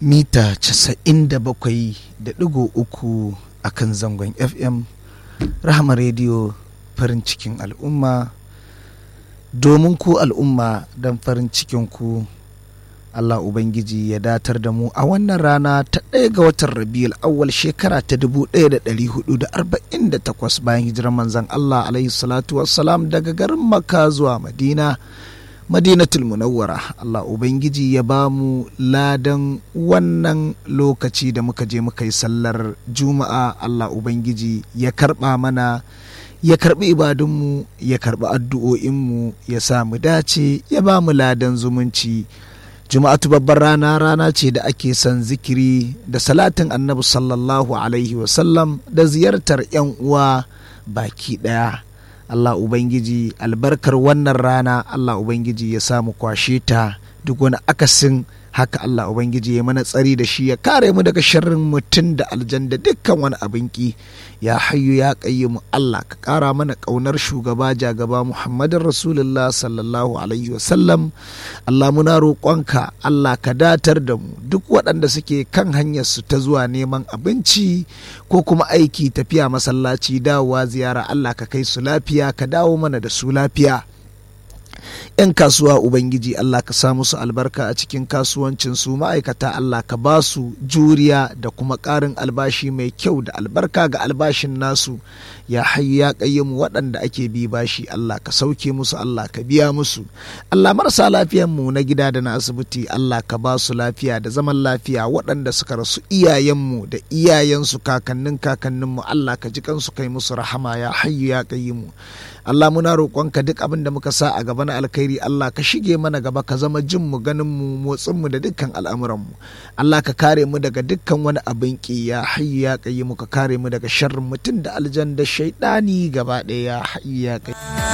mita 97.3 a kan zangon fm rahama rediyo farin cikin al'umma domin ku al'umma don farin cikin ku Allah Ubangiji ya datar da mu a wannan rana ta ɗaya ga watan Rabiul awwal shekara ta 1448 bayan hijirar manzon Allah alaihi salatu wassalam daga garin Makka zuwa Madina Madinatul Munawwara Allah Ubangiji ya ba mu ladan wannan lokaci da muka je muka yi sallar Juma'a Allah Ubangiji ya karɓa mana ya karbi ibadunmu ya karbi addu'o'inmu ya sa mu dace ya ba mu ladan zumunci juma'atu babbar rana rana ce da ake son zikiri da salatin annabi sallallahu alaihi wasallam da ziyartar 'yan uwa baki ɗaya allah ubangiji albarkar wannan rana allah ubangiji ya samu kwashe ta duk wani akasin haka Allah Ubangiji ya mana tsari da shi ya kare mu daga sharrin mutum da aljan da dukkan wani abin ki ya hayyu ya mu Allah ka kara mana kaunar shugaba jagaba Muhammadin Rasulullah sallallahu alaihi wasallam Allah muna roƙonka Allah ka datar da mu duk waɗanda suke kan hanyar su ta zuwa neman abinci ko kuma aiki tafiya masallaci dawowa ziyara Allah ka kai su lafiya ka dawo mana da su lafiya 'yan kasuwa ubangiji Allah ka sa musu albarka a cikin kasuwancin su ma'aikata Allah ka ba su juriya da kuma ƙarin albashi mai kyau da albarka ga albashin nasu ya hayyu ya mu waɗanda ake bi bashi Allah ka sauke musu Allah ka biya musu Allah marasa lafiyan mu na gida da na asibiti Allah ka ba su lafiya da zaman lafiya waɗanda suka rasu iyayenmu da iyayensu kakannin kakanninmu Allah ka ji kansu kai musu rahama ya hayyu ya mu Allah muna roƙonka duk abin da muka sa a gaba na alkhairi Allah ka shige mana gaba ka zama jin mu ganin mu motsin mu da dukkan al'amuran mu Allah ka kare mu daga dukkan wani abin ki ya hayyu ya qayyimu ka kare mu daga sharrin mutum da aljan da shaidani gaba ɗaya ya hayyu ya qayyimu